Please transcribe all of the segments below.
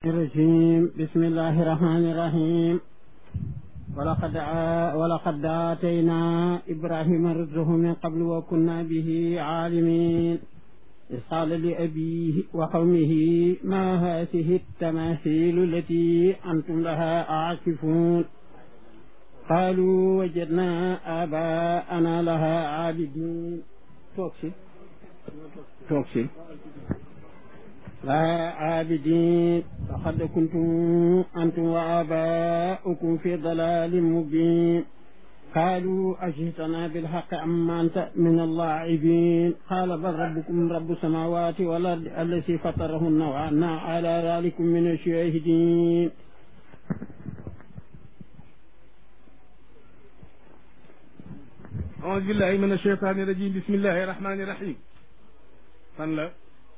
الرجيم بسم الله الرحمن الرحيم ولقد ولقد آتينا إبراهيم رشده من قبل وكنا به عالمين إذ قال لأبيه وقومه ما هذه التماثيل التي أنتم لها عاكفون قالوا وجدنا آباءنا لها عابدين توكسي توكسي لا عابدين فقد كنتم أنتم وآباؤكم في ضلال مبين قالوا أجئتنا بالحق أما أنت من اللاعبين قال بل ربكم رب السماوات والأرض الذي فطرهن وأنا على ذلك من الشاهدين أعوذ بالله من الشيطان الرجيم بسم الله الرحمن الرحيم fan la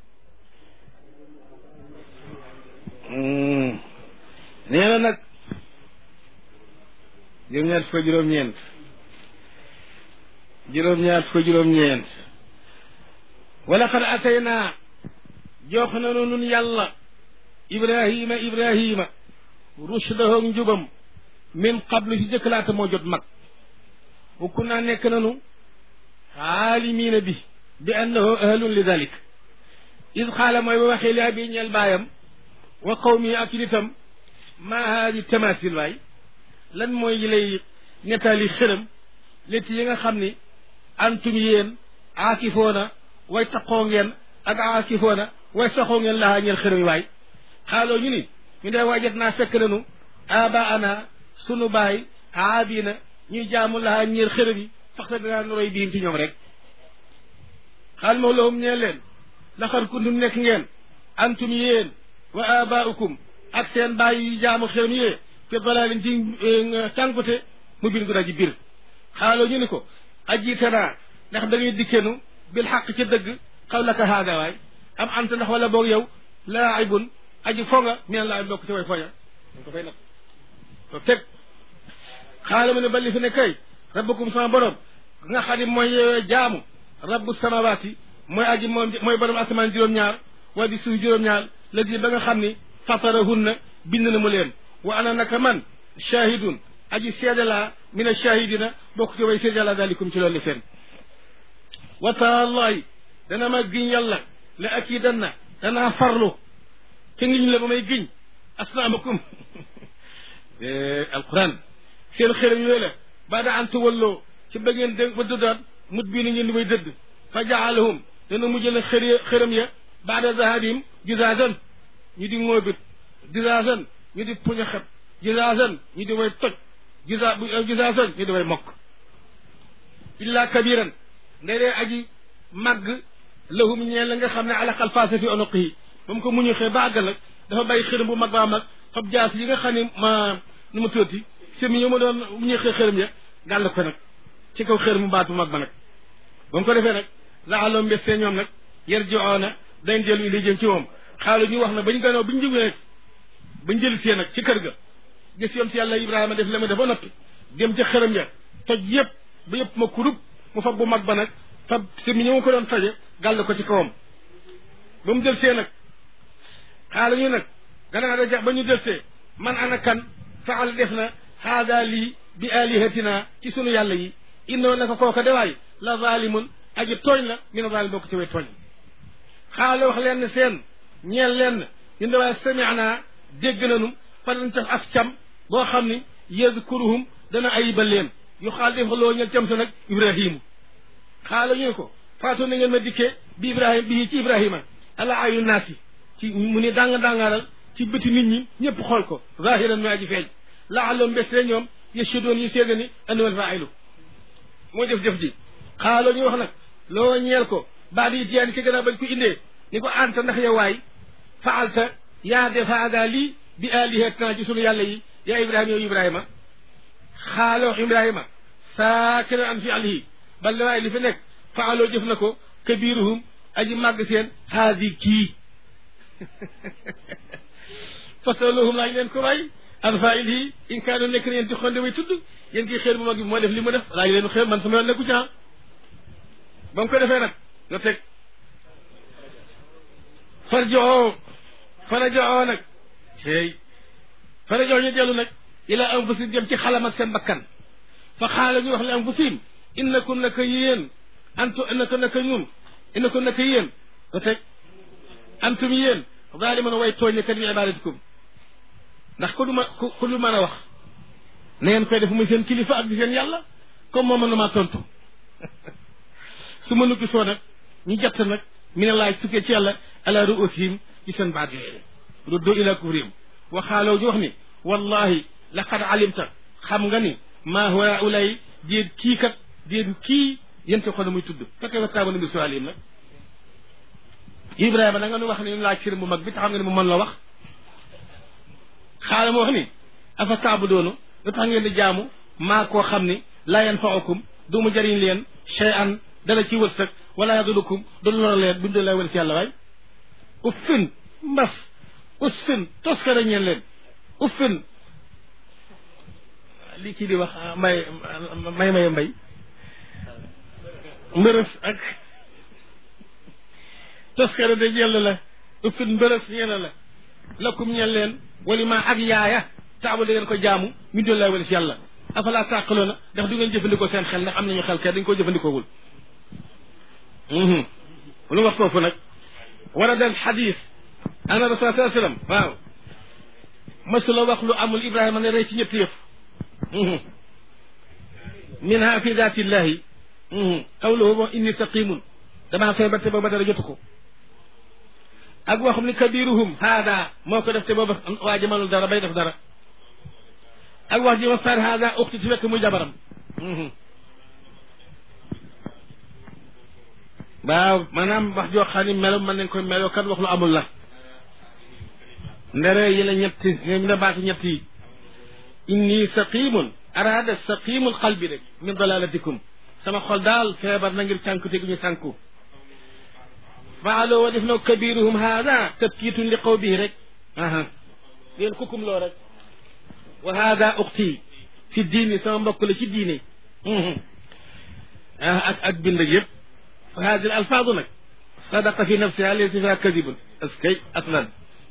nee na nag juróom-ñaar fukk juróom-ñeent juróom-ñaar fukk juróom-ñeent wala xad ataynaa jox nanu nun yàlla ibrahima ibrahima rushdahu njubam min qablu ci jëkkalaata moo jot mag bu kun naa nekk nanu aalimiina bi bi annahu ahlun li dalik id xaala mooy ba waxee li abi ñeel baayam wa qawmi ak nitam ma haadi tamasil waay lan mooy yi lay nettali xërëm létti yi nga xam ni antum yéen aakifoona way taqoo ngeen ak aakifoona way saxoo ngeen lahaa ñeel xërëm yi waay xaaloo ñu ni ñu dee waajat naa fekk nanu aba ana sunu baay aabina ñuy jaamu lahaa ñeel xërëm yi faxta dinaa noroy biim ci ñoom rek xaal moo lahum ñeel leen laxar kuntum nekk ngeen antum yéen wa abaaukum ak seen baay yi jaamu xërëm yee fi dalalin ci cànkute mu bin gu daji bir xaaloo ñu ni ko ajiitanaa ndax da ngay dikkenu bil xaq ci dëgg xaw laka haaga waay am anta ndax wala boog yow laaibun aji fonga meen laa bokk ci way foña dañ ko fay nag to teg xaala mu ne balli fi ne kay rabbukum sama borom nga xam ne mooy jaamu rabbu samawaati mooy aji moom mooy borom asamaan juróom-ñaar waa di suuf juróom-ñaar la di ba nga xam ni fatarahunna bind na mu leen wa ana naka man shahidun aji seede laa min ashahidina bokk ci way seede laa dalikum ci loolu seen wa taallahi dana ma giñ yàlla la akidanna danaa farlu ca ngiñ la ba may giñ asnaamakum alquran seen xërëm yooyu la baada an tuwalloo ci ba ngeen dégg ba dëddaat mut bii ni ngeen di may dëdd fa jaalahum dana mujj na xër xërëm ya baada zahabihim juzaasan ñu di ŋóobit juzaasan ñu di puñaxat juzaasan ñu di way toj juza juzaasan ñu di way mokk illa kabiran nde dee aji màgg lahum ñeen la nga xam ne alaqal faasa fi onoqihi ba mu ko muñu xee ba àggal nag dafa bàyyi xërëm bu mag baa mag fab jaas yi nga xam ne ma nu mu tuuti semi ñu ma doon muñu xee xërëm ya gàll ko nag ci kaw xër mu baat bu mag ba nag ba mu ko defee nag laxaloo mbestee ñoom nag yar joona dañ dellu li jëm ci moom xaalu ñu wax na bañ ganoo bañ jógee nag bañ jël see nag ci kër ga gis yoon si yàlla ibrahima def la ma def ba noppi dem ca xërëm ya toj yëpp ba yëpp ma kurub mu fab bu mag ba nag fab si mi ñëw ko doon faje gàll ko ci kawam ba mu jël see nag xaalu ñu nag gannaaw da jax ba ñu jël see man ana kan faal def na haada lii bi alihatina ci sunu yàlla yi innoo naka kooka dewaay la zalimun aji tooñ la mi na zalim bokk ci way tooñ xaala wax leen seen ñeel leen ñu dewaay sami'na dégg nanu falan taf af cam boo xam ni yazkuruhum dana ayibal leen yu xaal def loo ñel cam sa nag ibrahimu xaala ñu ko faatu na ngeen ma dikkee bi ibrahim bii ci ibrahima ala ayu naasi ci mu ni danga dangaaral ci bëti nit ñi ñëpp xool ko zahiran mi aji feeñ laalom mbeste ñoom yashhadun yi seega ni annamal faa'ilu moo jëf-jëf ji xaaloo ñu wax nag loo ñeel ko baa di tiyaan ci gannaaw bañ ko indee ni ko anta ndax yow waay faalta yaa def haaga lii bi alihatina ci sunu yàlla yi yaa ibrahima yow ibrahima xaaloo ibrahima saakira an fi alihi bal waaye li fi nekk faaloo jëf na ko kabiruhum aji màgg seen haadi kii fasaluhum laaj leen ko waay an failihi in kaanu nekk na yéen ci xonde way tudd yéen kii xeer bu mag bi moo def li mu def laaj leen xeer man sama yoon nekku ci ba mu ko defee nag nga teg farjoxoo farajoxoo nag tey fara jox ñu dellu nag ila anfusihim jëm ci xalam ak seen bakkan fa xaala ñu wax li anfusihim innakum naka yéen antu innaka naka ñun innakum naka yéen ko teg antum yéen zaaliman way tooñ kat bi ibadatikum ndax ku du ma ku ku du mën a wax na ngeen koy def muy seen kilifa ak di seen yàlla comme moo mën na maa tontu su ma nukki soo nag ñu jett nag mi ne laaj sukkee ci yàlla ala ruusihim ci seen baat yooyu ruddu ila kufrihim waxaaloo ñu wax ni wallahi laqad alimta xam nga ni maa huwa ulay déet kii kat déet kii yéen ko xone muy tudd fekkee wa taabana bi sualim nag ibrahima da nga nu wax ni laaj cër bu mag bi te xam nga ni mu mën la wax xaala mu wax ni afa taabudoonu lu tax ngeen di jaamu maa koo xam ni laa yanfaukum du mu jëriñ leen shay'an dara ci wërsëg wala yadurukum du lor leen bindu lay wër ci yàlla waay uffin mbas usfin toskara ñeen leen uffin li kii di wax may may may mbay mbërës ak toskara de ñeel la uffin mbërës ñeel la lakum ñeel leen wali ma ak yaaya taabu da ngeen ko jaamu min doon lay wala si yàlla afala tàqaloona ndax du ngeen jëfandikoo seen xel ndax am nañu xel kay dañ koo jëfandikoowul lu wax foofu nag warada al xadis ana rasul saa sallam waaw masula wax lu amul ibrahima ne rey ci ñetti yëf minha fi datillahi qawluhu bo inni saqimun damaa feebar te booba dara jotu ko ak waxum ni kabiruhum haada moo ko def te booba waa ji mënul dara bay def dara ak wax ji ma sar haada uxti ti fekk muy jabaram waaw maanaam wax joo xam ni melo mën nañ koy meloo kan wax lu amul la ndere yi la ñetti ñu la baati ñett yi inni saqimun araada saqimul qalbi rek min dalalatikum sama xol daal feebar na ngir sànku te gu ñu sànku faaloo wa def na kabiruhum haada tabkiitun li qaw bii rek aha yéen kukum loo rek wa haada uxti fi diini sama mbokk la ci diine ak ak bind yëpp fa hadi alfaadu nag sadaqa fi nafsiha laysa fiha kadibun askay aslan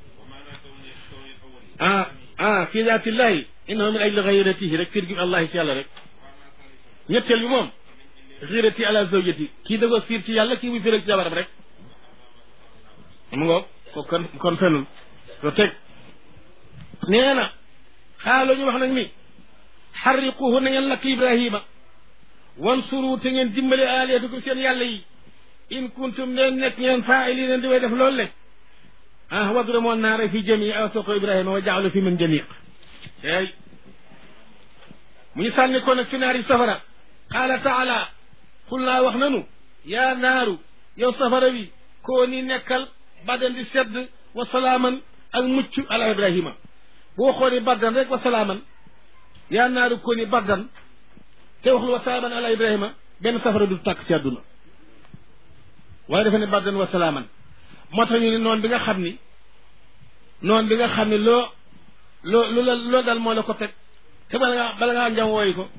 ah ah fi daatillahi innahu min ajli gayratihi rek fiir gi allahi ci yàlla rek ñetteel bi moom xirati ala zawjati kii da ko fiir ci yàlla kii muy fiir ci jabaram rek mu ngo ko kon kon fenul lo teg nee na xaaloo ñu wax nag ni xarriquhu na ngeen lakk ibrahima wansuru te ngeen dimbale aliyatukum seen yàlla yi in kuntum leen nekk ngeen faa'iliina di way def loolu le ah wadrimu naara fi jamii awsaqu ibrahima wa jaalu fi min janiq ey mu ñu sànni ko nag fi naari safara qaala taala xul naa wax nanu yaa naaru yow safara wi koo ni nekkal badan di sedd wa salaaman ak mucc ala ibrahima boo xooni baddan rek wa salaaman yaa naaru koo ni baddan te waxlu wa salaaman ala ibrahima benn safara du tàkk ci àdduna waaye dafa ne baddan wa salaaman moo tax ñu ne noon bi nga xam ni noon bi nga xam ni loo loo lu la loo dal moo la ko teg te bala ngaa bala ngaa njam wooyi ko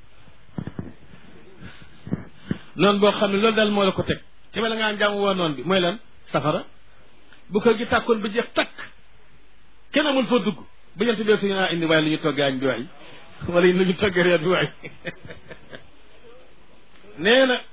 noonu boo xam ne loolu dal moo la ko teg te bala ngaa njam woo noon bi mooy lan safara bu kër gi tàkkoon ba jeex takk kenn amul foo dugg ba jant bee suñu naa indi waaye lu ñu toggee añ bi waay wala lu ñu toggee reer bi waay nee na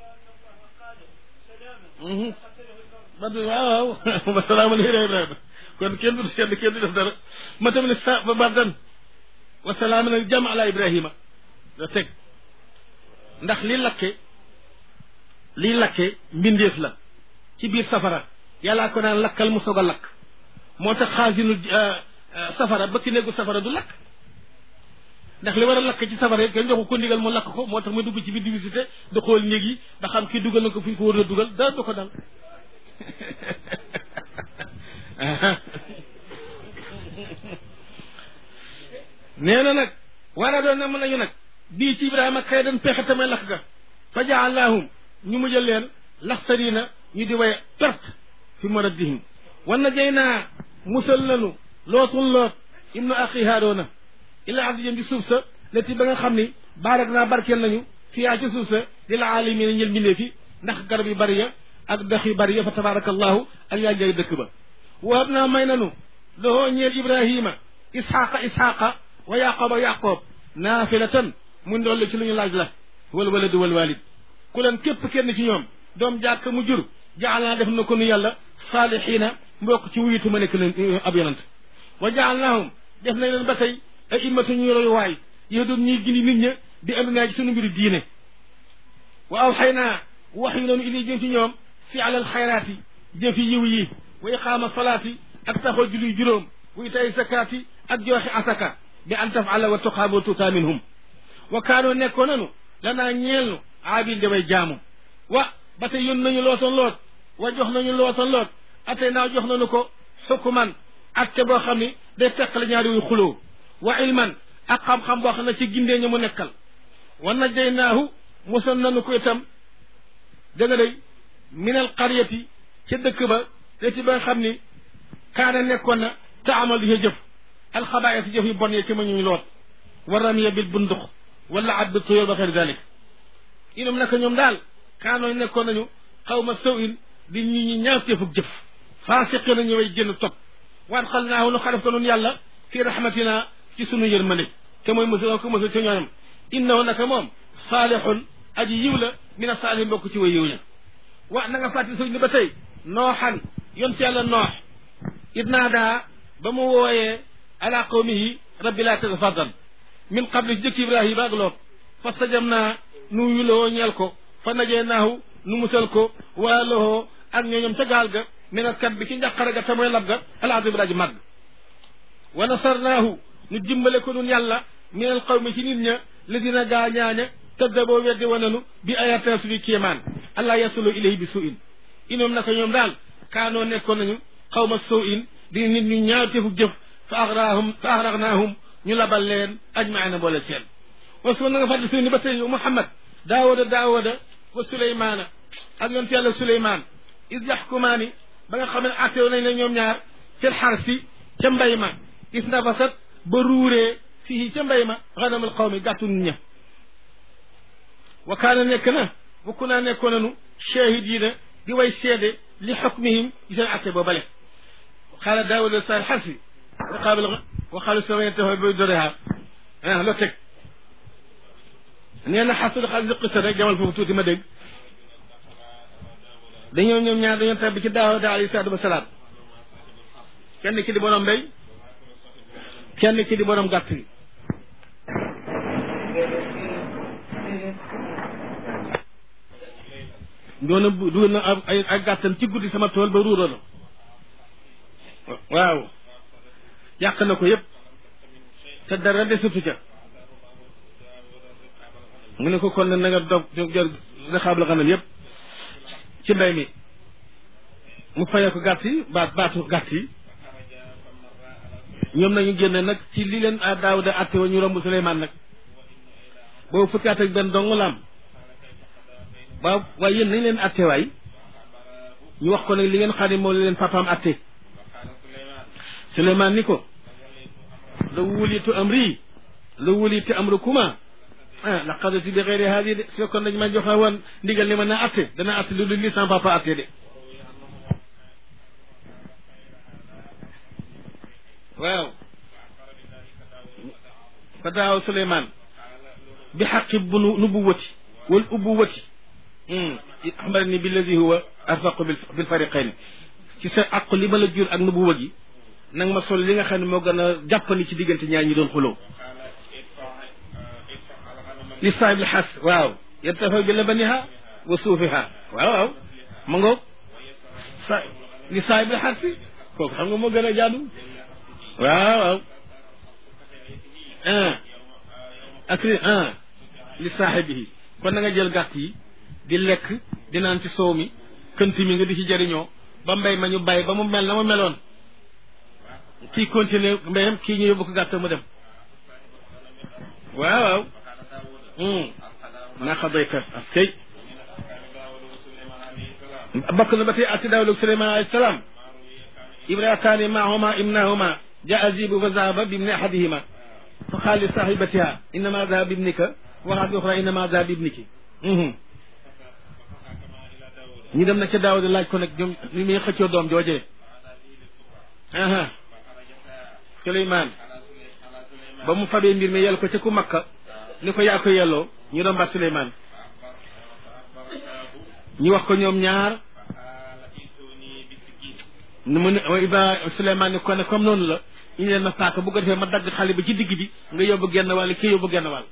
badu waaw waaw wa salaamun ala ibrahima kon kenn du sedd kenn du def dara ma tamit ne sa ba bardan wa salaamun al jam ala ibrahima da teg ndax li lakke li lakke mbindeef la ci biir safara yàllaa ko naan lakkal mu soog a lakk moo tax xaasinul safara bëkki néegu safara du lakk ndax li war a lakk ci safara yi kenn joxu ko ndigal mu lakk ko moo tax muy dugg ci biir di visité di xool néeg yi ba xam kii dugal na ko fi ñu ko war a dugal dara du ko dal nee na nag war a doon na mën nañu nag bii ci ibrahima kay dan pexe tamay lakk ga fa jaalnaahum ñu mujjal leen laxsarina ñu di way perte fi maraddihim wan na jay naa musal nanu lootul loot ibnu axi haaroona ila ardi jëm ci suuf sa leti ba nga xam ni baarak naa barkeel nañu fiyaa ci suuf sa di la aalamiina ñël mbindee fi ndax garab yu bari ya ak dex yu bari ya fa tabarakallahu ak yaa ngay dëkk ba wahab naa may nanu lahoo ñeel ibrahima isxaqa isxaqa wa yaqoba yaqoob naafilatan mu ndolli ci lu ñu laaj la wal waladu wal walid ku leen képp kenn ci ñoom doom jàkk mu jur jaal naa def na ko nu yàlla saalihiina mbokk ci wuyitu ma nekk leen ab yonant wa jaal naahum def nañ leen ba tey ay immatu ñuy roy waay yow doon ñuy gindi nit ña di am naa ci sunu mbiru diine wa aw xëy naa wax yu noonu ili jëm ci ñoom fi alal xayraati jëm fi yiw yi wa iqaama salaati ak taxoo julli juróom wa itaay zakaati ak joxe asaka bi an tafala wa tuqaamu tuuta minhum wa kaanoo nekkoon nanu lanaa ñeel nu aabil damay jaamu wa ba tey yón nañu lootoon loot wa jox nañu lootoon loot atey naaw jox nañu ko xukuman atte boo xam ni day teqale ñaari wuy xuloo wa ilman ak xam-xam boo xam ne ci gindee ñu mu nekkal wa najjaynaahu musal nañu ko itam da nga day minal qaryati ca dëkk ba leti ba nga xam ni kaana nekkoon na te amal di jëf alxabaaya si jëf yu bon ye ci ma ñu loot wa ramiya bil bundux wala at bi tuyóor ba xeer dalik inum naka ñoom daal kaanoo nekkoon nañu xaw ma saw in di ñu ñu ñaaw teefug jëf faasiqi na ñëway génn topp waat xal naahu nu xalef ko nun yàlla fii rahmatina ci sunu yërmande te mooy mësul ko mësul ci ñoom innahu naka moom saalihun aji yiw la mina saalihin bokk ci way yiw ña wa na nga fàttali sëñ ni ba tey nooxan yonte yàlla noox id naadaa ba mu wooyee ala qawmihi rabbi laa tatafaddal min qabli ci jëkk ibrahima ak loot fa sajam naa nu yuloo ñeel ko fa najee naahu nu musal ko waa loxoo ak ñooñom ca gaal ga minat kat bi ci njàqare ga te mooy lab ga alaadi bi daaji màgg wa nasarnaahu nu dimbale ko nun yàlla min al qawmi ci nit ña li dina gaa ñaaña tëdda boo weddi wananu bi ayatina suñu kéemaan allah yasulu ilayhi bi su in inoom naka ñoom daal kaanoo nekkoon nañu xaw ma soo in di nit ñu ñaaw tefu jëf fa axraahum fa axraqnaahum ñu labal leen ajmaina boole seen wasu na nga fàttali suñu ni ba tey muhammad daawuda daawuda wa suleymaana ak yonte yàlla suleymaan is yaxkumaani ba nga xam ne attew nañ ne ñoom ñaar fil xarsi ca mbay ma is ndafasat ba ruuree fii ca mbay ma xanamul xawmi gàttu nit ña wa kaana nekk na bokku naa nekkoon nanu shahidiina di way seede li xukmihim ci seen atte boo bale xaala daawuda sal xarsi wa qaabil wa xaalu samayen tafa bay doreha ah loo teg nee na xasul xal qisa rek jamal foofu tuuti ma dégg dañoo ñoom ñaar dañoo tabbi ci daawuda alayhi salaatu wa salaam kenn ki di borom mbéy kenn ki di borom gàtt gi doona dugal na ay ay gàttam ci guddi sama tool ba ruuroo na waaw yàq na ko yëpp te dara desatu ca mu ne ko kon na nga dog jor rexaabla xanam yëpp ci mbay mi mu fayee ko gàtt yi baat baatu gàtt yi ñoom nañu génne nag ci li leen a daawuda atte wa ñu romb Suleymaan nag boobu fukki at ak benn dong la am waaw waaye yéen nañ leen atte waay ñu wax ko nag li ngeen xam ne moom la leen papaam atte Suleymaan ni ko la wulitu amri la wulitu amrukuma ah la qadati bi xeyri haadi de su fekkoon dañ ma joxe woon ndigal ni ma naa atte dana atte lu dul li sama papa atte de waaw fa daaw Suleymaan bi xaqi bu nubuwati wal ubuwati axbarani billadi huwa arfaqu bil fariqayn ci sa àq li ma la jur ak nubuwa gi nag ma sol li nga xam ne moo gën a jàppandi ci diggante ñaar ñi doon xuloo li saabil xas waaw yartafa bi labaniha wa suufiha waaw waaw ma ngoog sa li saabil xas si kooku xam nga moo gën a jaadu waaw waaw ah akri ah li saaxibihi kon na nga jël gàtt yi di lekk di naan ci soow mi kënt mi nga di ci jëriñoo ba mbay ma ñu bàyyi ba mu mel na mu meloon kii continuer mbayam kii ñu yóbbu ko gàtt mu dem waaw waaw naa xadayka askay bokk na ba tey ati daawud ak suleyman alayhi salaam imraataani maahuma ibnahuma jaa zibu fa zahaba bibni ahadihima fa qaal li sahibatiha innama zahaba bibnika waxaat bi uxra innama zahaba bibniki ñu dem na ca daawud laaj ko nag ñoom li muy xëccoo doom joojee aha Suleymaan ba mu fabee mbir mi yell ko ca ku makka ni ko yaa ko yelloo ñu doon baat Suleymaan ñu wax ko ñoom ñaar nu mu ne Iba Suleymaan ni ko ne comme noonu la ñu leen ma paaka bu ko defee ma dagg xale bi ci digg bi nga yóbbu genn wàll kii yóbbu genn wàll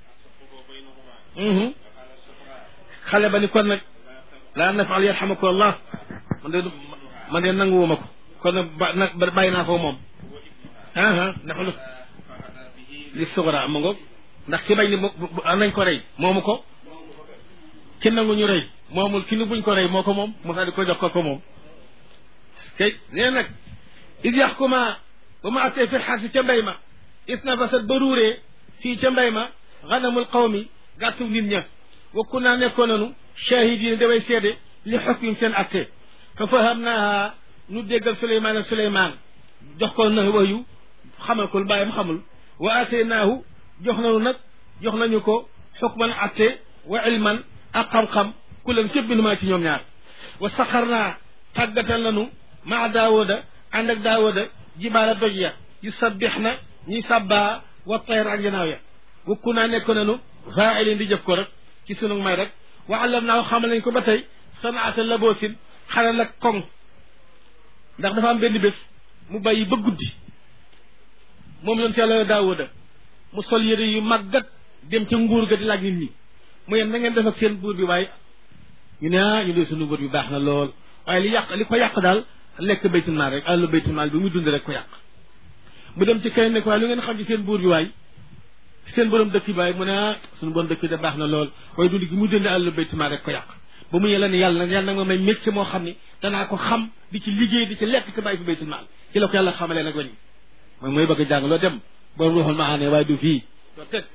xale ba ni kon nag laa nafal yarxamaku allah man de man de nanguwuma ko kon nag ba nag bàyyi naa ko moom aa ndax lu li sugra ma ngoog ndax ki bañ ni nañ ko rey moomu ko ki nangu ñu rey moomul ki ni buñ ko rey moo ko moom mu daal di ko jox ko ko moom kay nee nag id yaxkuma ba ma attee fi xarsi ca mbay ma is na fasat ba ruuree fii ca mbay ma xanamul qawmi gàttu nit ña wakku naa nekkoon nanu shahidin daway seede li xukm seen atte fa faham naaha nu déggal suleymaan ak suleymaan jox ko na wayu xamal ko lu bàyyam xamul wa ataynaahu jox nanu nag jox nañu ko xukman atte wa ilman ak xam-xam ku leen képp bi numaa ci ñoom ñaar wa saxar naa tàggatal nanu maa daawooda ànd ak daawooda jibaala doj ya yu sabbix na ñuy sabbaa wa tayr ak janaaw ya wakku naa nekkoon nanu faailin di jëf ko rek ci sunu may rek wa allam naa xamal nañ ko ba tey sanaata laboosin xaral ak koŋ ndax dafa am benn bés mu bàyyi ba guddi moom yonent yàlla daawuda mu sol yére yu màggat dem ca nguur ga di laaj nit ñi mu yem na ngeen def ak seen buur bi waaye ñu ne ah ñu dee sunu buur bi baax na lool waaye li yàq li ko yàq daal lekk baytul maal rek àllu baytul maal bi muy dund rek ko yàq mu dem ci kenn ne ko waaye lu ngeen xam ci seen buur bi waay seen borom dëkk bi waaye mu ne ah suñu borom dëkk bi de baax na lool waaye dund gi mu dund àllu baytul maal rek ko yàq ba mu yàlla ne yàlla yàlla nag ma may métier moo xam ni danaa ko xam di ci liggéey di ci lekk te bàyyi fi baytul maal ci la ko yàlla xamalee nag wañ mooy mooy bëgg a jàng loo dem borom ruuxul maane waaye du fii doo teg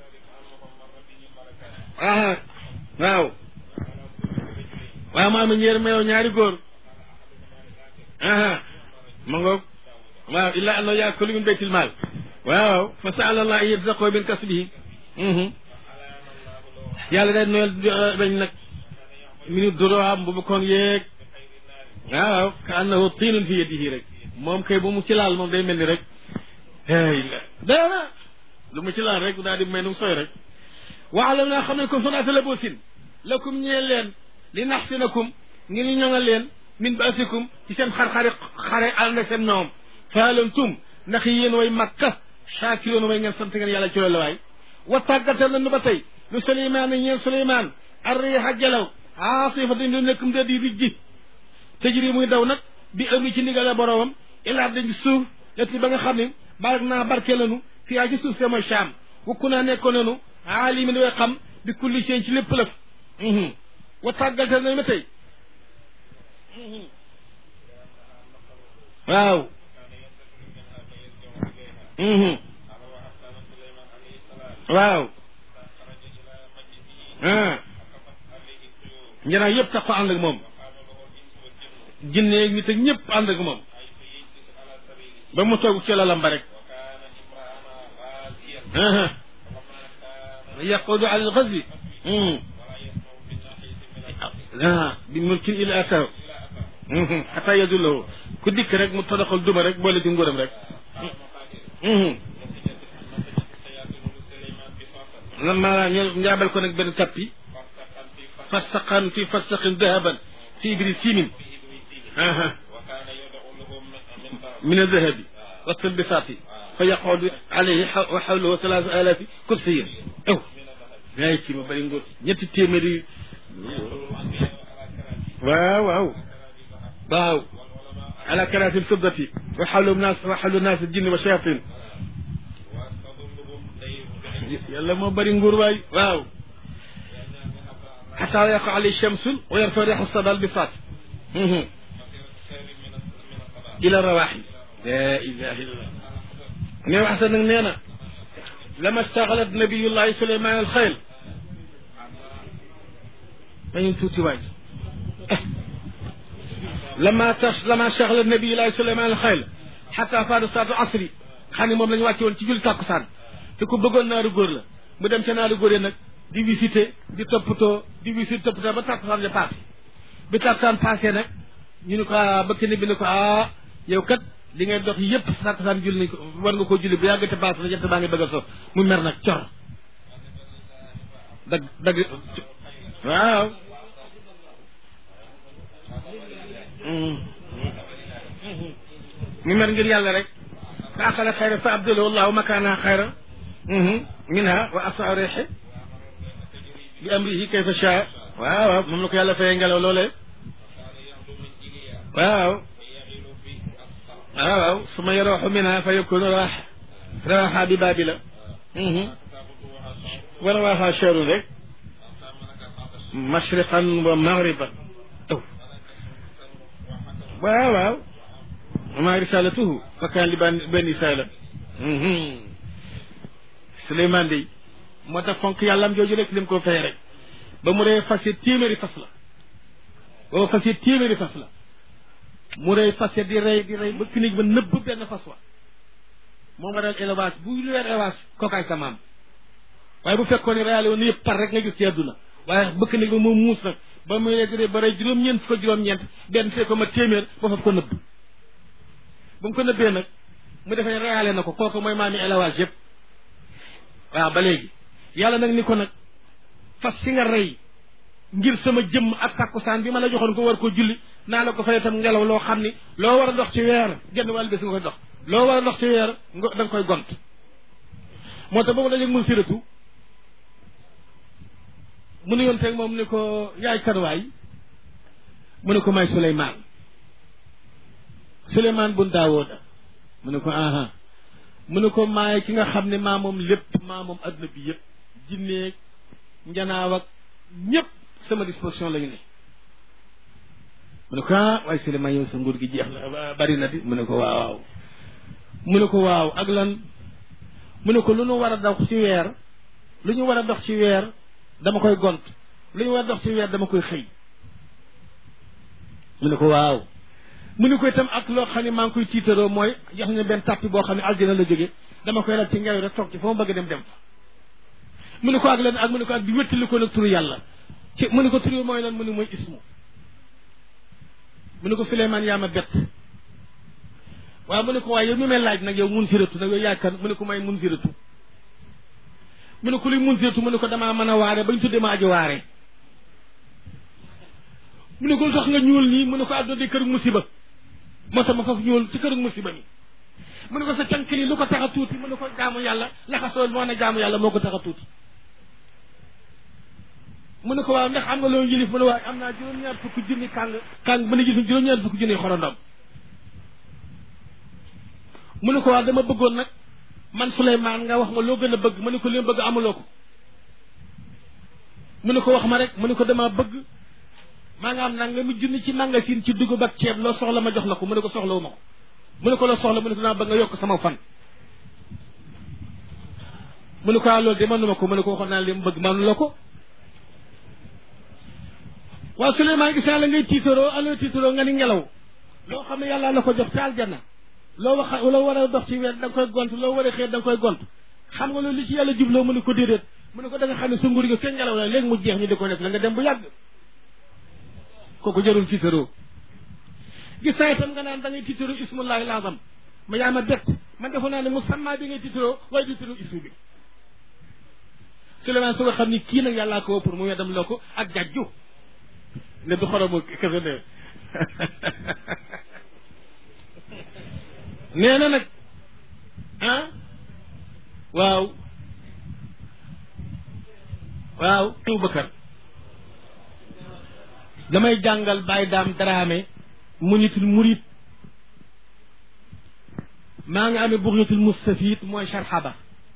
ah waaw waaw maa ma ñeer meew ñaari góor aha ma ngoog waaw illa annahu yaakulu min baytil maal waaw fa saala allah an yarzaqahu min kasbihi yàlla day noyal bañ nag minu doroam bu mu koon yeeg waaw ka annahu tiinun fi yadihi rek moom kay bu mu ci laal moom day mel ni rek hey dara lu mu ci laal rek daal di may nu sooy rek waalam naa xam ne ko sonaata la boosin lakum ñeel leen li naxsinakum ngi ñu ñoŋal leen min baasikum ci seen xar-xari xare ànd ak seen ñoom faalantum ndax yéen way makka shaakiroon way ngeen sant ngeen yàlla ci loolu waay wa tàggatal nañu ba tey lu suleymaan ñeel suleymaan arriixa jalaw aasifa dañ lu nekkum da di rijji tëjri muy daw nag bi ëmri ci ndigale boroomam ilaa dañ suuf leti ba nga xam ne barak naa barke lanu fiyaa ci suuf see mooy Shaam wukku naa nekkoon nanu aalimin way xam bi kulli seen ci lépp lëf wa tàggatal nañu ba tey waaw waaw ah njanaaw yëpp tax ko ànd ak moom jinne nit ak ñëpp ànd ak moom ba mu toog ci lalam ba rek yaqudu ala alxazi bi mulkin ila ataw xata yadullahu ku dikk rek mu todoxal duma rek boole ci nguuram rek lama njaabal ko nag benn tappi farsaqan fi farsaqin dahaban fi ibri simin min aldahabi waltalbisaati fa yaqudu alayhi wa xawlahu talaata alafi kursiyin aw yaay kii ma bëri nguur ñetti téeméeri waaw waaw waaw ala karaatil fiddati wa xawlu naas wa xawlu naas jinni wa shayatin yàlla moo bëri nguur waay waaw xataa yaqa alay shamsul wa yarfa reexu sadal bisaat ila rawaaxi la ilaha illallah ne wax sa nag nee na lama staxalat nabiyullahi suleyman al xayl dañu tuuti waay lama tax lama staxalat nabiyullahi suleyman al xayl xata faada saatu asri xam ne moom la ñu wàcce woon ci jul tàkkusaan te ku bëggoon naaru góor la mu dem ca naaru góor yi nag di visité di toppatoo di visité toppatoo ba tàkkusaan ja passé bi tàkkusaan passé nag ñu ne ko ah bëkk ni bi ne ko ah yow kat li ngay dox yépp sàkkusaan julli nañ ko war nga koo julli bu yàgg te baas na jant baa ngi bëgg a so mu mer nag cor dagg dagg waaw mu mer ngir yàlla rek fa axala xayra fa abdalahu allahu makaana xayra minha wa asa reexe bi amrihi kayfa shaa waaw waaw moom la ko yàlla fayee ngelaw loolee waaw waaw waaw su ma yarooxu minha fa yakunu raax raaxa bi baabila wa rawaaxa cherun rek mashriqan wa maghriban aw waaw waaw ma risalatuhu fa kaan li ban benn saala Suleymaan dey moo tax fonk yàllaam jooju rek lim ko fay rek ba mu ree fas téeméeri fas la ba fas téeméeri fas la mu rey fas di rey di rey ba finig ba nëbb benn fas wa moom waral élevage bu lu weer élevage kookaay sa maam waaye bu fekkoon ne reyale woon yëpp par rek nga gis ci àdduna waaye bëkk nag ba moom muus nag ba muy lee ba rey juróom-ñeent fukk juróom-ñeent benn fee ko ma téeméer ba faf ko nëbb ba mu ko nëbbee nag mu defee reyale na ko kooku mooy maami élevage yëpp waaw ba léegi yàlla nag ni ko nag fas si nga rey ngir sama jëmm ak takkusaan bi ma la joxoon ko war koo julli naa la ko fay itam ngelaw loo xam ni loo war a dox ci weer genn wàllu bés nga koy dox loo war a dox ci weer nga da nga koy gont moo tax ba mu dajeeg mun siratu mu ne yoon teeg moom ni ko yaay kanwaay mu ne ko may Suleymaan Suleymaan bun Daawooda mu ne ko aha mu ne ko maay ki nga xam ne maa moom lépp maa moom adduna bi yëpp jinneeg njanaaw ak ñëpp sama disposition la ñu ne mu ne ko ah waaye Suleymaan yow sa nguur gi jeex na bari na di mu ne ko waaw mu ne ko waaw ak lan mu ne ko lu ñu war a dox ci weer lu ñu war a dox ci weer dama koy gont lu ñu war a dox ci weer dama koy xëy mu ne ko waaw mu ne ko itam ak loo xam ne maa ngi koy tiitaroo mooy jox ne benn tàppi boo xam ne aljana la jóge dama koy ral ci ngelaw rek toog ci fa ma bëgg dem dem fa mu ne ko ak lan ak mu ne ko ak di wéttali ko nag turu yàlla ci mu ne ko turu mooy lan mu ne mooy ismu mu ne ko Suleymaan yaa ma bett waaw mu ne ko waaye yow mi may laaj nag yow mun siratu nag yow yaay kan mu ne ko may mun siratu mu ne ko luy mun siratu mu ne ko damaa mën a waare bañ tuddee ma aji waare mu ne ko lu tax nga ñuul nii mu ne ko àdduna di kër musiba moo tax ma foofu ñuul ci kër musiba mi mu ne ko sa cank li lu ko tax a tuuti mu ne ko jaamu yàlla laxasoo moo ne jaamu yàlla moo ko tax a tuuti mu ne ko waaw ndax am nga loolu yilif mu ne waaye am naa juróom-ñaar fukki junni kàng kàng ba ne gis juróom-ñaar fukki junni xorondom mu ne ko waaw dama bëggoon nag man Souleymane nga wax ma loo gën a bëgg mu ne ko li ma bëgg amuloo ko mu ne ko wax ma rek mu ne ko dama bëgg maa nga am nag nga mu junni ci magasin ci dugub ak ceeb loo soxla ma jox la ko mu ne ko soxlawu ma ko mu ne ko loo soxla mu ne ko dama bëgg nga yokk sama fan mu ne ko waaw loolu de mënuma ko mu ne ko waxoon naa li ma bëgg mënu la ko waaw Souleymane gis naa la ngay tiitaroo aloo tiitaroo nga ni ngelaw loo xam ne yàlla la ko jox ca aljanna loo wax loo war a dox ci weer da nga koy gont loo war a xëy da nga koy gont xam nga loolu li ci yàlla jubloo mu ne ko déedéet mu ne ko da nga xam ne sa nguur gi seen ngelaw la léegi mu jeex ñu di ko def la nga dem bu yàgg kooku jarul tiitaroo gis naa itam nga naan da ngay tiitaroo ismullahi lazam ma yaa ma bett man defoon naa ne musamma bi ngay tiitaroo waaye tiitaroo ismu bi Souleymane su nga xam ni kii nag yàllaa ko pour mu weddam loo ko ak jajju ne du xoromu kese ne nee na nag ah waaw waaw Abubakar damay jàngal Baye Daam Daraame munitul murit maa ngi amee buxyatul mustafid mooy sharxaba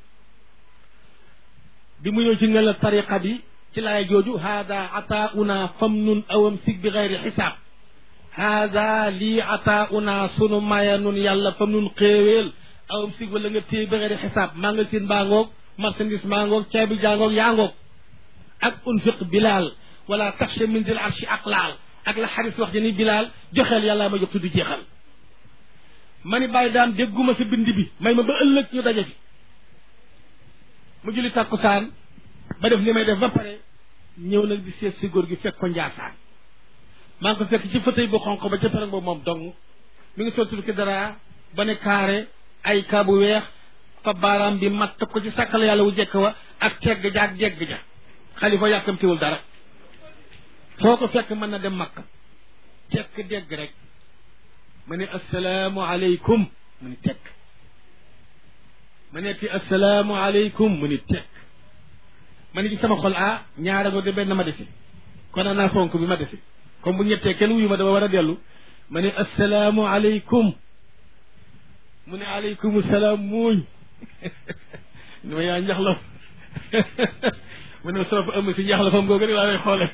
bi mu ñëw ci nga la tariqa bi ci laay jooju hada ataauna famnun awam sig bi xeyri xisaab hada lii ataauna sunu maya nun yàlla famnun xéeweel awam sig wala nga téye bi xeyri xisaab maa nga seen baa ngoog marchandise maa ngoog caabi jaa ngoog yaa ngoog ak unfiq bilaal wala taxsha min dil arshi aqlaal ak la xaris wax ni bilaal joxeel yàlla ma jox tuddi jeexal ma ni bàyyi daam dégguma sa bind bi may ma ba ëllëg ñu daje fi mu julli tàkkusaan ba def li may def ba pare ñëw nag di seet si góor gi fekk ko njaasaan maa ngi ko fekk ci fauteuil bu xonq ba ca pereng boobu moom dong mi ngi soltul ki dara ba ne kaare ay kaa bu weex fa baaraam bi matt ko ci sàkkal yàlla wu jekk wa ak tegg ja ak jegg ja xalifa yàkkamtiwul dara foo ko fekk mën na dem makka tekk dégg rek ma ne assalaamu aleykum mu ni tekk ma ne ti assalaamu aleykum mu ni tekk ma ne ci sama xol ah ñaara ngo de benn ma desi kon naa fonk bi ma desi comme bu ñettee kenn wuyu ma dama war a dellu ma ne assalaamu aleykum mu ne aleykum salaam muuñ ni ma yaa njaxlaf mu ne soo fa ëmm si njaxlafam googu rek laa lay xoole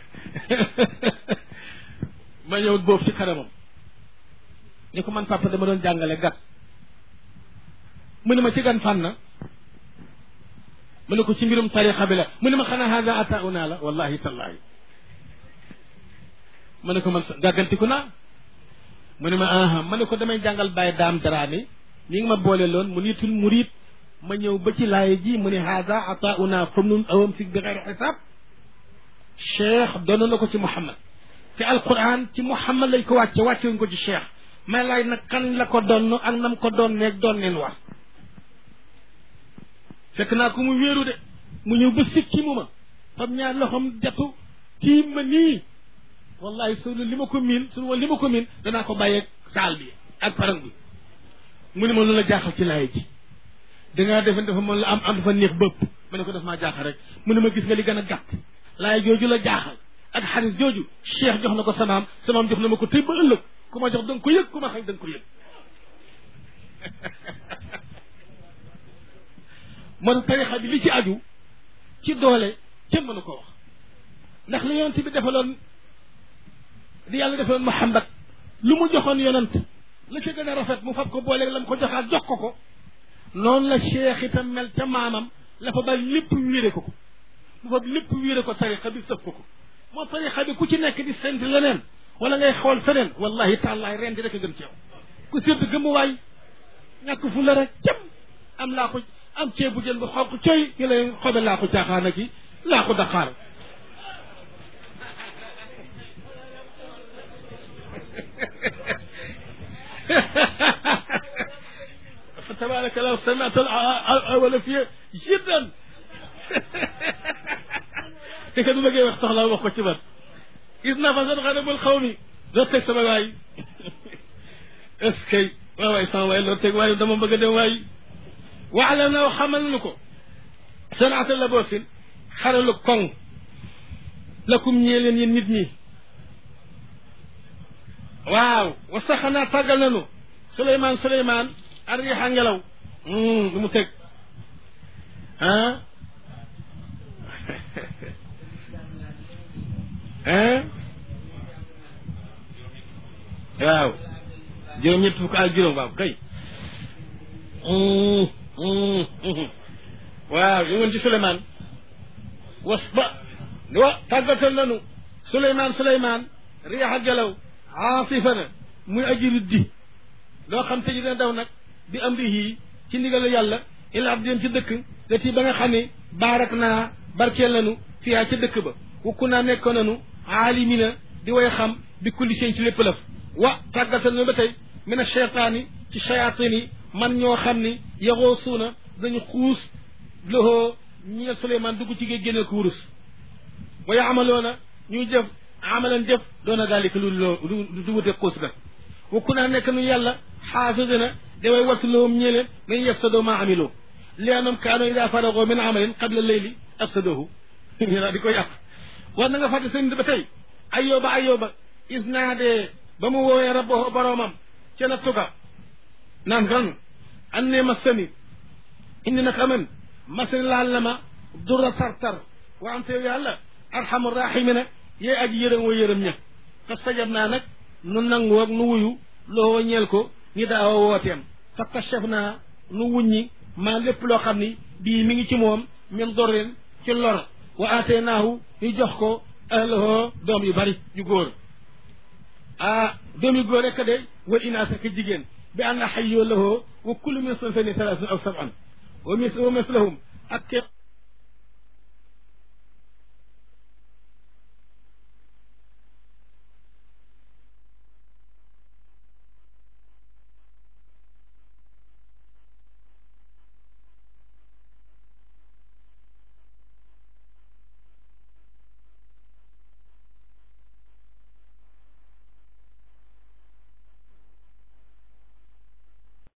ma ñëw boobu ci kanamam ni ko man papa dama doon jàngale gat mu ne ma ci gan fànn mu ne ko ci mbirum tarixa bi la mu ne ma xanaa hada atauna la wallahi tallahi mu ne ko man gàggantiku naa mu ne ma aha ma ne ko damay jàngal bàyyi daam daraani ñi ngi ma boole loon mu nitul murid ma ñëw ba ci laay ji mu ne hada atauna fam nun awam si bi xeyri xisaab cheikh doon na ko ci Muhammad te alquran ci Muhammad lañ ko wàcce wàcce wuñ ko ci cheikh may laaj nag kan la ko donn ak nam ko doon neeg doon neen war fekk naa ko mu wéeru de mu ñëw ba sikki mu ma fam ñaar loxom jatu tiim ma nii wallahi su li ma ko miin su li ma ko miin danaa ko bàyyeeg saal bi ak parang bi mu ne ma lu la jaaxal ci laay ji dangaa defe dafa mën la am am dafa neex bëpp ma ne ko daf maa jaaxal rek mu ne ma gis nga li gën a gàtt laay jooju la jaaxal ak xaris jooju cheikh jox na ko samaam samaam jox na ma ko tey ba ëllëg ku ma jox da nga ko yëg ku ma xañ da nga ko yëg man tarixa bi li ci aju ci doole kenn mënu ko wax ndax li yonent bi defaloon di yàlla defaloon Muhammad lu mu joxoon yonent la ca gën a rafet mu fab ko booleeg la mu ko joxaat jox ko ko noonu la cheikh itam mel ca maamam la fa ba lépp wéere ko ko mu fab lépp wéere ko tarixa bi sëf ko ko moo tarixa bi ku ci nekk di sent leneen wala ngay xool feneen wallahi tàllaay ren di rek a gën ci yow ku sédd gëmmuwaay ñàkk fu la rek cam am laa ko am ceebu jën bu xonq coy ñu lay xobe laa ko caaxaana ki laa ko daqaar fa tabaraka law sami'ta al-awwala fi jiddan te ka du bëggee wax soxla wax ko ci man gis naa fa seen xanamul xaw mi doo teg sama waay est ce que waay waay sama waay loo teg waay dama bëgg a dem waay waxla na xamal nu ko sanaata la boosin xaralu koŋ lakum ñee leen yéen nit ñi waaw wa saxanaa tàggal nanu Souleymane Souleymane arriixa ngelaw lu mu teg ah ah waaw juróom ñett fukk ak juróom waaw kay waaw ñu woon ci Souleymane was ba wa tàggatal nanu Souleymane Souleymane riixa gelaw aasifana muy aji riddi loo xam te ji dina daw nag bi amrihi ci ndigalu yàlla ila ab dem ci dëkk lati ba nga xam ne baarak naa barkeel nanu fiyaa ca dëkk ba wukku naa nekkoon nanu aalimina di way xam bi kulli seen ci lépp lëf wa tàggatal nanu ba tey mina cheytaani ci shayatin yi man ñoo xam ni yaxoo suuna dañu xuus loxoo ñeel Souleymane dugg ci géej génneel ko wurus wa yaamaloona ñuy jëf amalan jëf doona daalika lu loo lu du wute xuus ga wukku naa nekk nu yàlla xaafisina daway wattu lahum ñeleen nañ yafsadoo maa amiloo li anam kaano ida faragoo min amalin qabla leyli afsadoohu ñu daal di ko yàq war na nga fàtte seen ba tey ayoba ayoba is naadee ba mu woowee rabbahu boroomam ca na tuga naan ran an ne massani indi nag aman masani laal na ma dura tartar wa ante yow yàlla arhamu rahimina yee aji yërëm wa yërëm ña fa sajab naa nag nu nangu ak nu wuyu loo ñeel ko ñi daawa wooteem fa kachef naa nu wuññi maa lépp loo xam ni bii mi ngi ci moom min dorrin ci lor wa aatee naahu ñu jox ko ahlahoo doom yu bari yu góor ah doom yu góor rekk de wal inaasa ka jigéen bi anna xayyoo lahoo wa kullu min sanfani salaasin aw saban wa mis wa mislahum ak